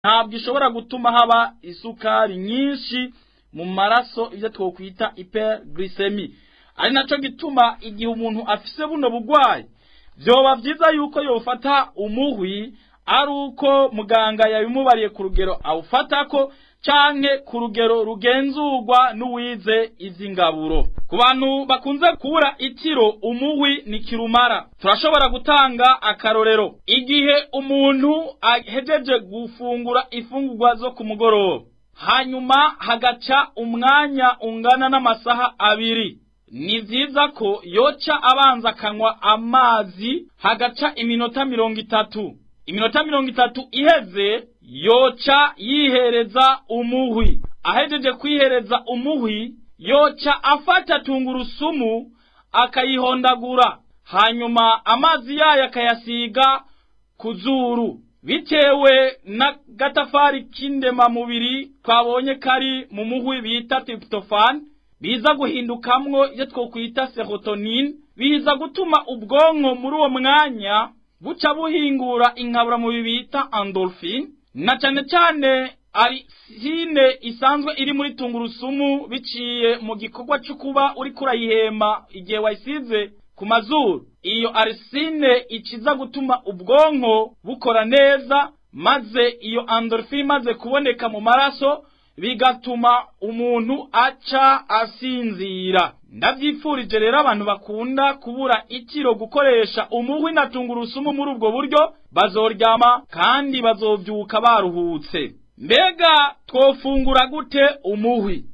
ntabwo ishobora gutuma haba isukari nyinshi mu maraso ibyo twokwita hyperglycemie ari naco gituma igihe umuntu afise buno bugwayi vyoba vyiza yuko yofata umuhwi ari uko muganga yabimubariye ku rugero awufatako canke ku rugero rugenzurwa n'uwize ivy'ingaburo ku bantu bakunze kubura itiro umuhwi ni kirumara turashobora gutanga akarorero igihe umuntu ahejeje gufungura ifungurwa zo ku mugoroba hanyuma hagaca umwanya ungana n'amasaha abiri ni vyiza ko yoca abanza akanywa amazi hagaca iminota mirongo itatu iminota mirongo itatu iheze yoca yihereza umuhwi ahejeje kwihereza umuhwi yoca afata tungurusumu akayihondagura hanyuma amazi yayo akayasiga ku zuru bitewe n'agatafari k'indemamubiri twabonye kari mu muhwi bita tryptophan biza guhindukamwo ibyo twokwita serotonin biza gutuma ubwonko muri uwo mwanya buca buhingura inkaburamubiri bita endorphin na cyane cyane arisine isanzwe iri muri tungurusumu biciye mu gikorwa cyo kuba uri kurayihema igihe wayisize ku mazuru iyo arisine ikiza gutuma ubwonko bukora neza maze iyo endorphin imaze kuboneka mu maraso bigatuma umuntu aca asinzira ndavyipfurije rero abantu bakunda kubura ikiro gukoresha umuhwi na tungurusumu muri ubwo buryo bazoryama kandi bazovyuka baruhutse mbega twofungura gute umuhwi